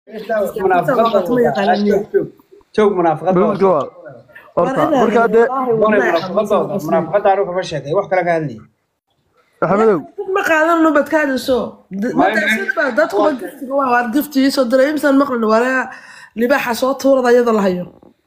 joog munaafaqadooda Bawdka waa. Horta markaa dee munaafaqadooda munaafaqada anu kama sheekay wax kale ka hadlay Maxamedow ma qaadano badkaadiso madaasadba dadkuba giftiga waa waar giftigiisoo diray imsan maqlin waraa libaaxa soo tuurada iyada la hayo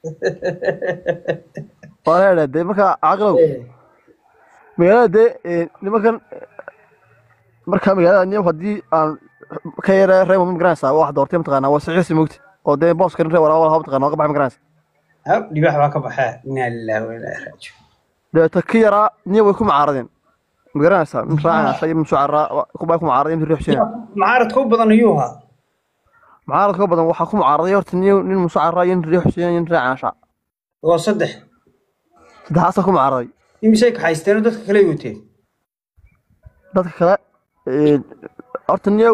waa leedahay dee markaa caqilow magaalada dee ee, nimankan markaa magaalada niyo haddii aan ka yara reebo ma garanaysaa wax doortay mataqaanaa waa saxiisi mogti oo dee booskan ree walaal haba mataqaanaa waa ka baxay ma garanaysaa hab dhibax baa ka baxaa inaa lillahi wa inaa ilaihi raajicuun deeta ka yaraa niyo way ku macaaradeen ma garanaysaa min raacanaysa iyo min sucaraa kubaa ku macaaradeen intuu riixsina mucaaradka u badan ayuu ahaa mucaaradka ka badan waxaa ku mucaaraday horta niyo nin musucaraa iyo nin riixsina iyo nin raacanasha waa saddex saddexaasaa ku mucaaraday imisay kaxaysteen oo dadka kale ay wateen dadka kale ee, horta niyo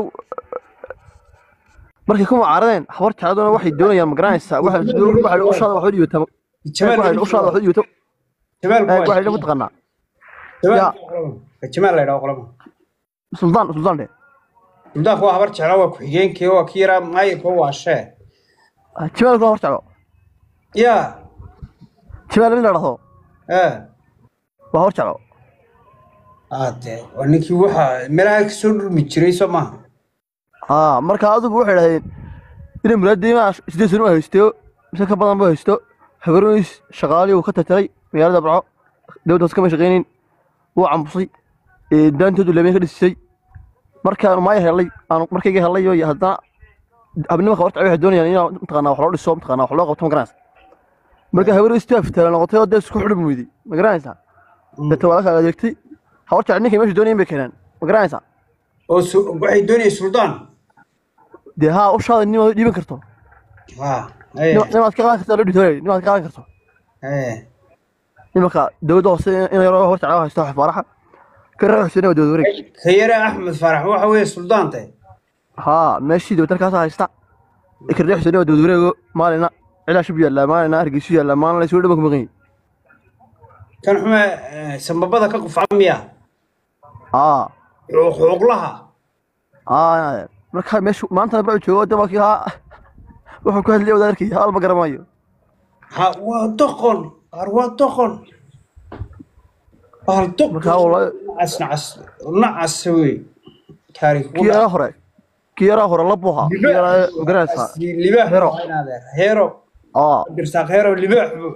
markay ku mucaaradeen habar jecladuna waxay doonayaan ma garanaysaa waxay waxay ushaada wax u dhiibata waxay ushaada wax u dhiibata jamaal ee, waxay dhagu taqaanaa yaa. jamaal la yidhaho qolama suldaan suldaan de suldaanku waa habar jeclaa waa ku-xigeenkii waa ki yaraa maayirka waa shee jimaalku hor jeclo yaa jimaal mid la dhahdo ee waa hor jeclo ade waa ninkii waxa meelaha ka soo dhurmi jiray soo maaha aa marka adigu waxay dhahdeen inay muraadiima sideed sano u haysto mise ka badan bu haysto habaroniis shaqaalii uu ka tartaray magaalada barco dowladda hoose kama shaqaynin wuu cambusay ee, daantoodu leebeen ka dhisisay markaan maaya helay aan markayga helay iyo haddana habnimaka horta waxay doonayaan inaa mataqaanaa wax loo dhiso mataqaanaa wax loo qabto ma garanaysa marka habaroniis taa fitaala noqotay oo dee isku xudhmi weyday ma garanaysaa deeta waa la kala adeegtay hawar jecel ninkay meesha doonayeen bay keeneen ma garanaysaa oo su- waxay doonayeen suldaan dee haa ushaada nimaad dhiiban karto ha ee nimaad ka qaadan karto loo dhitoolay nimaad ka qaadan karto ee nimanka dowladda hoose in yaroo hor jeclaa haysto xafaaraxa ka raaxusina waa dowlad wareeg ka yare axmed faarax waxa weeye suldaante haa meeshii dowlad halkaas haysta ka raaxusina waa dowlad wareego maalina cilaa shub yaallaa maalina hargeysu yaallaa maalina la isugu dhama ku maqan yahay kan xume ee, sambabada ka qufca miya haa Xuquuq- xuquuqlaha haa marka meeshu maanta baa joogo de markii haa wuxuu ku hadlayay wadaarkii haal ma garamayo ha waa doqon qaar waa doqon bahal doqon Marka walahi- nacas nacas nacas wey taariikh kii yaraa hore kii yaraa hore la buuha kii yaraa garanaysaa libaax Hero. heero aa dirsaaq heero libaax buu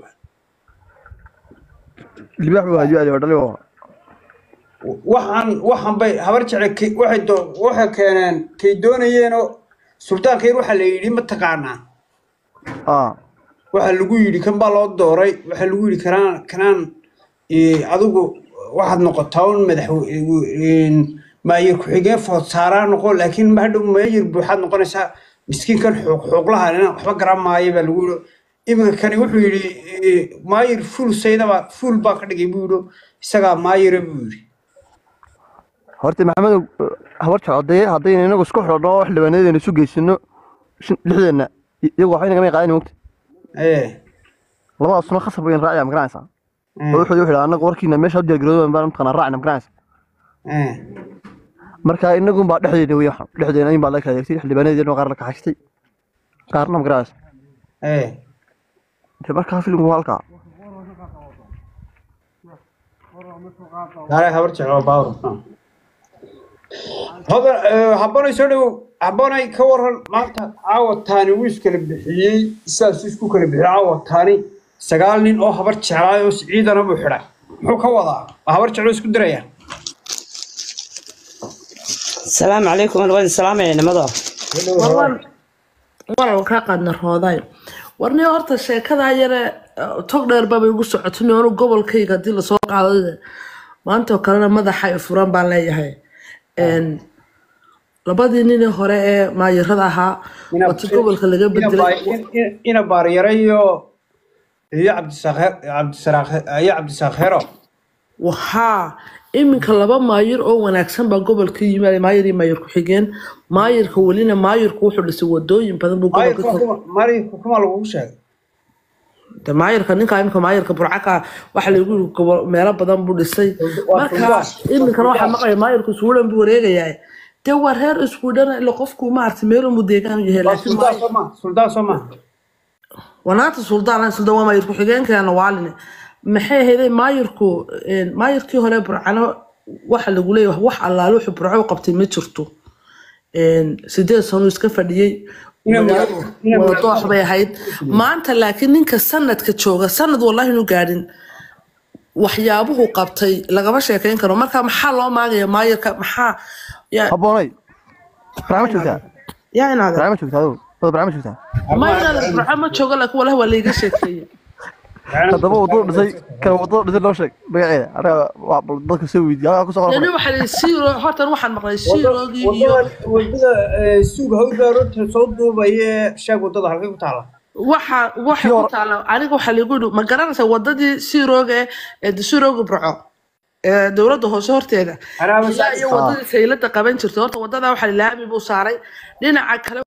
libaax buu hadiyo adeer dhali waa waxaan waxaan bay habar jecel kay- waxay doo- waxay keeneen kay doonayeenoo suldaanka yar waxaa la yidhi ma taqaanaa aa waxaa lagu yidhi kan baa loo dooray waxaa lagu yidhi kanaan kanaan eh, adigu waxaad noqotaa un madax maayir ku-xigeen food saaraa noqo laakiin ma hadhow maayir buuxaad noqonaysaa miskiinkan xuuq xuuqlaha inaan waxba garan maayo baa lagu yidhi iminka kani wuxuu yidhi eh, maayir fuul saydaba fuul baa ka dhigay buu yidhi isagaa maayira buu yidhi horta maxamedow habar jecodee haddayna inagu isku xidhanno oo xildhibaanadeena isu geysano shan- lixdeena iyagu waxba inagama qaadan mogta ee labadaas sano khasab bayan raacaya ma garanaysaa ee, oo wuxuu wuxuu anagu warkiina meesha u diyaargaroodan baan mataqaanaa raacna ma garanaysaa ee. marka inagun baa dhexdeena wey waxan dhexdeena in baa la kala adeegtay xildhibaanadeena qaar la kaxaystay qaarna ma garanaysaa ee de markaa filimku waa halkaa gaare habar jecel baawr hodan habbanay soo dhowow habbanay ka waran maanta caawa taani wuu iskala bixiyey sidaas isku kala bixiyey caawa taani sagaal nin oo habar jeclaay oo ciidana buu xidhay muxuu ka wadaa waa habar jeclo isku diraya السلام عليكم انا وين السلام يا نمضة waran kaa qaadna rooday warniyo horta sheekadaa yare eh, tog dheer babay ugu socotay anu gobolkayga haddii lasoo qaado maantoo kalena madaxa ay furan baan leeyahay Een, labadii nini hore ee maayirada ahaa Ina- wati gobolka laga ina bedelay baar- in- in- ina baaryare iyo iyo cabdisaaq cabdisaraaq iyo cabdisaaq hero waxaa iminka laba maayir oo wanaagsan baa gobolka yimaada maayir iyo maayir ku-xigeen maayirka welina maayirku wuxuu dhisay wadooyin badan buu gobolka maayirka ka kuma maayirka kuma lagugu sheegay de maayirka ninka imika maayirka burcaka waxa lagu yiri gobol meelo badan buu dhisay Waa marka Suldaan. iminkana waxaa maqlaya maayirku suulan buu wareegayaa dee waa reer isku dhana ila qofku maaragtay meel unbu deegaan u yahay waa laakiin suldaan maayir soo maha suldaan soo maha wanaanta suldaan suldaan waa maayir ku-xigeenkeena waaline maxay ahayday maayirku een, maayirkii hore burcano waxa lagu leeyahay wax allaale wuxuu burco u qabtay ma jirto Een, sideed sano iska fadhiyey Inay magaaladu muraad- inay wada muraad- doox bay ahayd maanta laakiin ninka sanadka jooga sanad wallahi inu gaadhin waxyaabuhu qabtay lagama sheekeyn karo marka maxaa loo maagaya maayirka maxaa yaa habboonay barnaamij joogtaa yaa inaada barnaamij joogtaa adigu wada barnaamij joogtaa ma inaada burco ma jooga laakiin wallahi waa layga sheekeeye haddaba wadada dhisay kan wadada dhisay loo sheeg magaceeda anaga waa bal dadka soo weydiiya halkaa kusoo yani qoran waxaa la siiro hortan waxaan maqlay siiroogii iyo wadada wadada eh, suuga hawdaaroodta soo duubaye sheeg wadada halkay ku taala waxa waxay ku taala aniga waxaa lagu yidhi ma garanaysaa wadadii siirooga ee de siirooga burco ee dowladda hoose horteeda Haraaba ilaa iyo Ah. wadadii saylada qaban jirtay horta wadada waxaa laami buu saaray dhinaca kale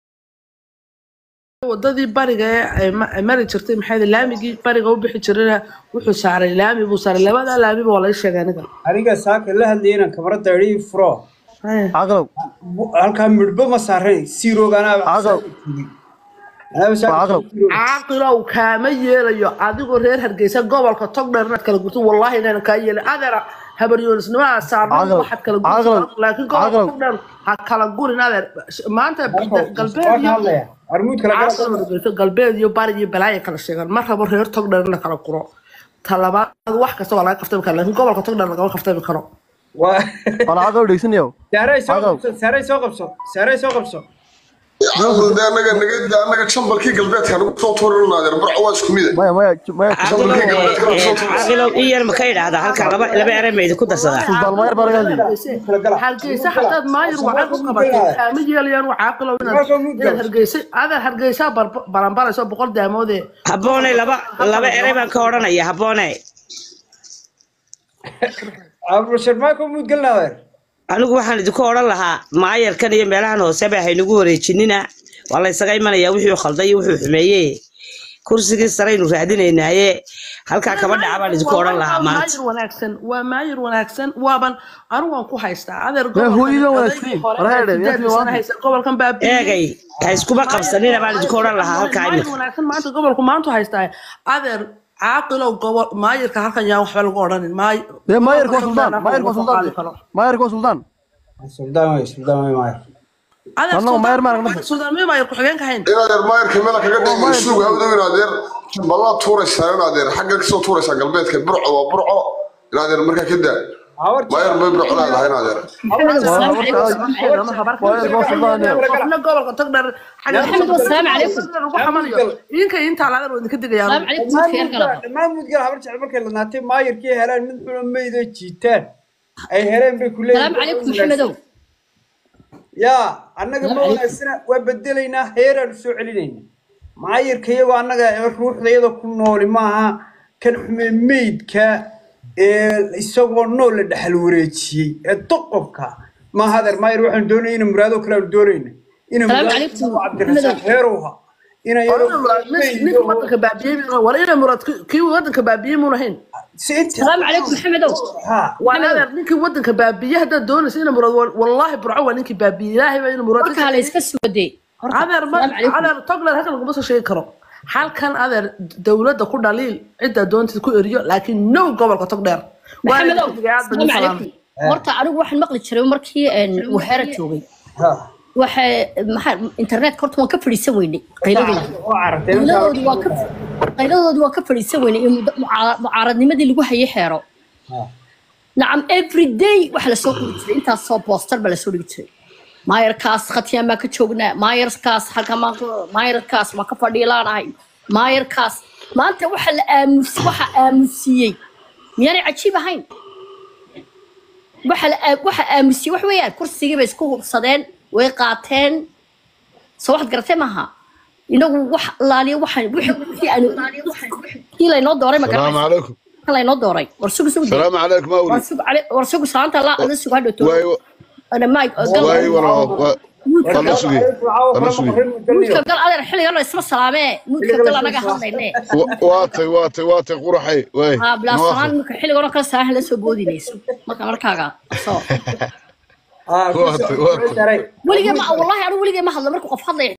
wadadii bariga ee ay ma- ay mari jirtay maxay ahayd, laamigii bariga u bixi jirayna wuxuu saaray laami buu saaray labada laamiba waa laga sheegay aniga aniga saaka la hadlayay inaan kamarada idhi furo Haya. caqalow Bu- halkaa midhba ma saarayn siiroog anaa Caqal. anaaba saaka Waa caqal. siiroog. caaqilow kaama yeelayo adigoo reer hargeysa gobolka togdheer inaad kala gurto wallaahi inaan kaa yeelin adeera habaryoonisnimadaa saarno Caqal. waxaad kala Caqal. gurto laakiin gobolka Caqal. togdheer ha kala gurin adeer maanta galbeed Waan iyo hadlaya armuud kala gara caaqilow hargeysa galbeed iyo bari iyo balaaya kala sheegaan ma rabo reer togdheer in la kala guro talabaad wax kasta waa laga kaftami kara laakiin gobolka togdheer lagama kaftami karo waa wala caqalow dhegeysanayo saaray soo Caqal. qabso saaray soo qabso saaray soo qabso de anaga naga anaga chambalkii galbeedka nagu soo tuurinaadeer burco waa isku mida maya maya maya caaqilow in yar ma ka idhaahdaa halkaa laba laba erey ma idinku darsadaa sultaan maayar baa laga hadlayay hargeysa hadaad maayir waxay ku qabatay kaama yeelayaan waa caaqilow inaad inaad hargeysa adeer hargeysa baranbarayso boqol daamoodee habboone laba laba erey baan ka odhanaya habboone abulshar maa ka muud galnaadeer anigu waxaan idinku odhan lahaa maayarkan iyo meelahan hooseba haynagu wareejinina waa la ysaga imanayaa wixii uu khalday iyo wuxuu xumeeye kursigii saraynu raadinaynaaye halkaa kaba dhaca baan idinku odhan lahaa maanta maayir wanaagsan waa maayir wanaagsan waaban anigu waan ku haystaa adeer Waa hooyada wanaagsan. Walahi, sideed yaa sano haysta gobolkan baabi'iyey. eegay ha iskuma qabsanina baan idinku odhan lahaa halkaa maayir imika wanaagsan maanta gobolku maanta haystaa adeer caaqilow gobol maayirka halkan yaan waxba lagu odhanin maay dee maayarka waa suldaan gobolka maayarka waa laguma qaadi suldaan karo. maayarka waa suldaan suldaan wey suldaan wey maaya adeer Annagu maayir maan Suldaan- Suldaan miyuu maayir ku-xigeenka hayn inaadeer maayarka meela kaga dhigay suuga hawdow inaadeer chambalaa tuuraysaa inaadeer xagga kasoo tuuraysaa galbeedka burco waa burco inaadeer markaa ka daa maayar bay burco leedahay inaadeer maayarka waa suldaan iyo qofna gobolka togdheer محمد والسلام عليكم idinka intaa ladan idinka digayaan السلام عليكم خير قلبه dhammaan mudgal habar jecel markay la naatay maayirkii helaan mid xuna maydo jiitaan ay heleen bay ku السلام عليكم محمد yaa annaga ma wanaagsana waa bedelaynaa heeraan soo celinayna maayirka iyagoo annaga ruuxda iyadoo ku nooli maaha kan xume meydka ee isagoo nool la dhexal wareejiyey ee doqobka ma hadeer maayir waxaan doonaya ina muraado kale aanu doonayna ina Salaam muraado calaykum. cabdirasaaq heerowha ina ninka wadanka baabiyey wala ina murad kii wadanka baabiyey muuna hayn السلام عليكم محمد waa adeer ninkii wadanka baabiyey haddaad doonaysa ina murad wallaahi burco waa ninkii baabiyey ilaahay baa ina murad marka la iska soo day adeer ma السلام عليكم adeer togler halkan laguma soo sheegi karo halkan adeer dowladda ku dhaliil cidda doontid ku eriyo laakiin no gobolka togdheer محمد السلام عليكم horta anigu waxaan maqli jiray markii een waxeera joogay waxa maxaa internetka horta waan ka fadhiisan weynay qayladooda qayladoodii waa ka qayladoodii waa ka fadhiisan weynay iyo muddo- mucaara- mucaaradnimadii lagu hayay xeero nacam every day waxa lasoo qori jiray intaas soo booster baa lasoo dhigi jiray maayarkaas khatiyaan baa ka joognaa maayarkaas halka maayarkaas waa ka fadhiilaanahay maayarkaas maanta waxa la aamus waxa aamusiyey miyaanay cajiib ahayn waxa la aa- waxa aamusiyey wax weeyaan kursigii bay isku hubsadeen way qaateen soo waxaad garatay maaha inagu wax laaliyo waxaan wixii wixii aanu kii laynoo dooray ma السلام garanaysa عليكم kan laynoo dooray war sugu sugu السلام عليكم war أولي sugu cali war sugu saanta la ada sugu hadhow واي ana maay واي والله والله سوي أنا سوي muudka gal adeer xilligan la isma salaamee muudka gal anaga hadlayne واتي واتي واتي قرحي واي haa bilaasaan marka xilligan oo kale saahan la soo boodinayso marka markaaga soo اه Waata, waata. weligee ma wallahi anigu weligee ma hadlo markuu qof hadlaya